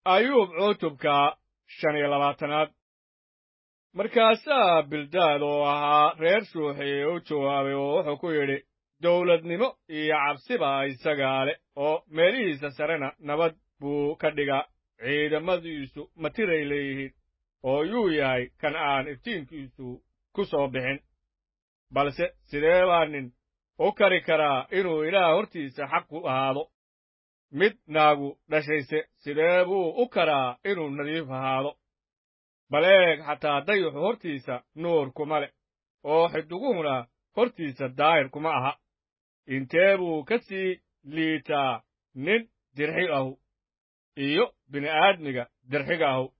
ayuub cutubka shan iyo labaatanaad markaasaa bildaad oo ahaa reer shuuxi u jawaabay oo wuxuu ku yidhi dawladnimo iyo cabsiba isagaa leh oo meelihiisa sarena nabad buu ka dhigaa ciidamadiisu matiray leeyihiin oo yuu yahay kan aan iftiinkiisu ku soo bixin balse sidee baa nin u kari karaa inuu ilaah hortiisa xaq ku ahaado mid naagu dhashayse sidee buu u karaa inuu nadiif ahaado bal eeg xataa dayuxu hortiisa nuur kuma leh oo xidiguhuna hortiisa daahir kuma aha intee buu ka sii liitaa nin dirxi ahu iyo bini'aadmiga dirxiga ahu